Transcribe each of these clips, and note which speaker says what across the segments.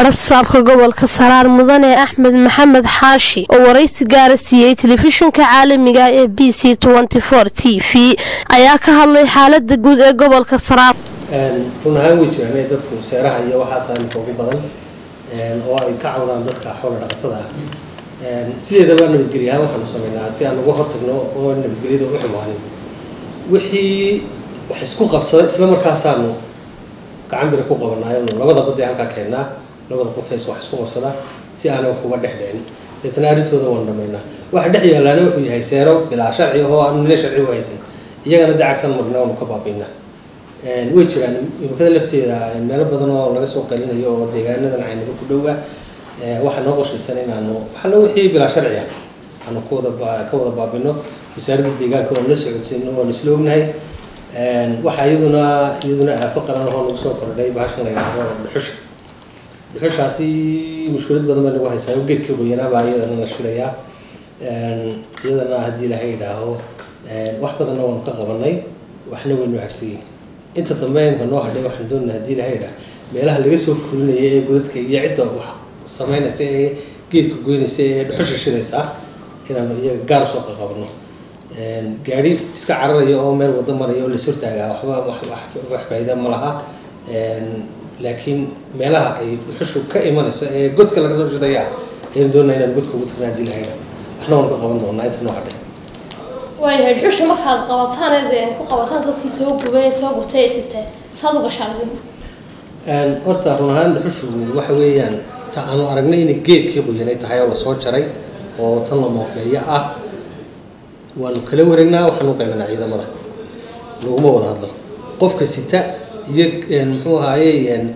Speaker 1: barasaabka gobolka saraar mudane axmed maxamed xaashi oo waraysi gaara siiyey telefishinka caalamiga ee b c t v ayaa ka hadlay xaalada guud ee gobolka saraar
Speaker 2: run ahaan way jiraan in dadku seeraha iyo waxaas aanka ugu badan oo ay ka cawdaan dadka xoola dhaqatada ah sideedaba nabadgelya ahaan waxaanu sameynaa si aan uga hortagno oo nabadgelyada u xumaanin wixii wax isku qabsada isla markaasaanu gacan bira ku qabanaayo labada badee halkaa keennaa labada qofees wax isku qabsada si aanay wax uga dhex dhicin deetana arrintooda waanu dhamaynaa waxa dhex yaalaana wuxuu yahay seero bilaa sharci oo aanu nila sharci u haysan iyagana dacagtan marna waanu ka baabiinaa way jiraan imikada lafteeda meelo badan oo laga soo qalinayo oo deegaanadan caynaga ku dhowa waxaa noo qorshaysan inaanu waxalla wixii bilaa sharci ah aanu kuwada ka wada baabino wasaaradda deegaanka waanu la socodsiino waanu isla ognahay waxaa iyaduna iyaduna aafo qaran ahoo nagu soo kordhay bahashan la yidhaahdo dhuxusha dhuxushaasi mushkilad badan bay nagu haysaa oo geedka qoyanaabaa iyadana la shidayaa iyadana haddii ilahay yidhaaho wax badanna waanu ka qabanay waxna waynu harsiiyey inta dambe imka noo hadhay waxaan doonaa hadii ilahay yidhaah meelaha laga soo fulinaya ee godadka iyo cidda wax sameynaysa ee geedka goynaysa ee dhuxusha shidaysa inaanu iyaga gaar usoo qaqabno gaari iska cararaya oo meel wado maraya oo la sortaagaa waxba wax faa'iida ma laha laakiin meelaha ay dhuxushu ka imanayso ee godka laga soo shidaya ayaynu doonaa inaan godka ugu tagna hadii ilahay yidhaah waxna waanu ka qaban doonaa inta noo hadhay
Speaker 3: waayahay dhuxusha markaad qabataan ku qabataan dadkii soo gubay soo gurtay ay siteen saad u gashaan idinku
Speaker 2: horta run ahaan dhuxushu waxa weeyaan ta aanu aragnay inay geedkii qoyanay tahay oo lasoo jaray oo tan la moofeeyo ah waanu kala wareegnaa waxaanu qaybinaa ciidamada laguma wada hadlo qofka sita iyo muxuu ahaaye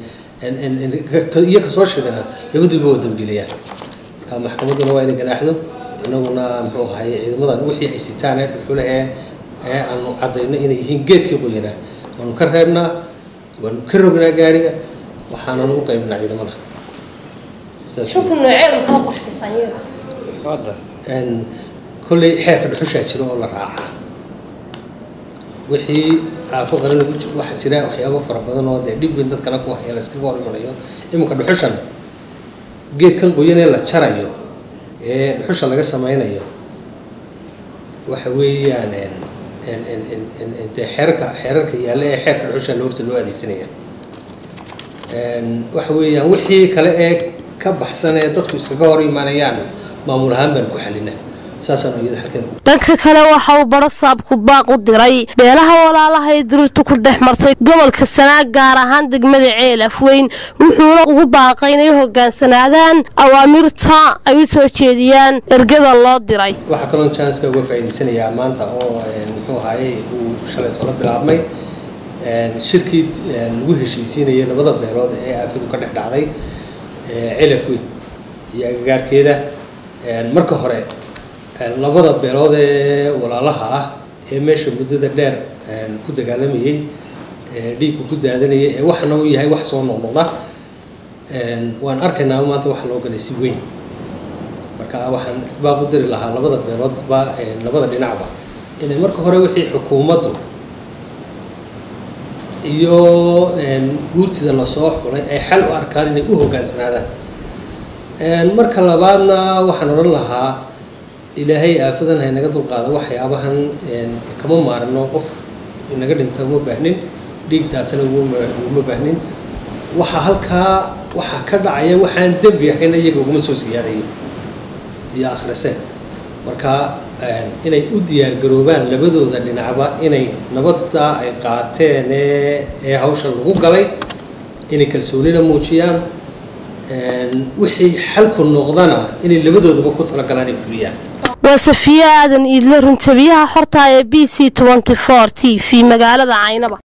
Speaker 2: iyo kasoo shidana labaduba waa dambiilayaan marka maxkamadduna waa inay ganaaxdo anaguna muxuu ahaye ciidamadan wixii ay sitaan ee dhuxule ee ee aanu caddayno inay yihiin geedkii qoyanaa waanu ka reebnaa waanu ka rognaa gaariga waxaanan u qaybinaa ciidamada
Speaker 3: shulka nooceeda kaa qorshaysaan iyaga
Speaker 2: kolley xeerka dhuxushaa jiro oo la raacaa wixii caafo qaran lagu waxaa jira waxyaabo fara badan oo dee dhib weyn dadkana ku haya la iskaga hor imanayo iminka dhuxushan geedkan qoyan ee la jarayo ee dhuxusha laga sameynayo waxa weeyaan dee xeerarka xeerarka yaalla ee xeerka dhuxusha horta loo adeegsanaya waxa weeyaan wixii kale ee ka baxsan ee dadku iskaga hor imaanayaanna maamul ahaan baan ku xalina saasaan iyada halkeeda
Speaker 1: dhanka kale waxa uu barasaabku baaq u diray beelaha walaalaha ee dirirtu ku dhex martay gobolka sanaag gaar ahaan degmada ceel afweyn wuxuuna ugu baaqay inay hogaansanaadaan awaamirta ay u soo jeediyaan ergada loo diray
Speaker 2: waxaa kaloo janska uga faa'iidaysanayaa maanta oo muxuu ahaaye uu shalay tolo bilaabmay shirkii lagu heshiisiinayay labada beelood ee aafidu ka dhex dhacday ceel afweyn iyo agagaarkeeda marka hore labada beelood ee walaalaha ah ee meesha muddada dheer ku dagaalamayay dhiigku ku daadanayay ee waxana u yahay wax soo noqnoqda waan arkaynaa maanta waxa loo galay si weyn marka waxaan baaq u diri lahaa labada beeloodba labada dhinacba inay marka hore wixii xukuumaddu iyo guurtida lasoo xulay ay xal u arkaan inay u hogaansanaadaan marka labaadna waxaan odhan lahaa ilaahay aafadan haynaga dulqaada waxyaabahan kama maarino qof inaga dhinta uma baahnin dhiig daatana uma baahnin waxaa halkaa waxaa ka dhacaya waxaan dembi ahayn iyaga uguma soo siyaadayo iyo akhrise marka inay u diyaargaroobaan labadooda dhinacba inay nabadda ay qaateen ee hawsha lagu galay inay kalsoonina muujiyaan wixii xalku noqdana inay labadoodaba ku talagalaan ay fuliyaan
Speaker 1: waa safiye aadan iidle runtabiyaha xorta ee b c t v magaalada caynaba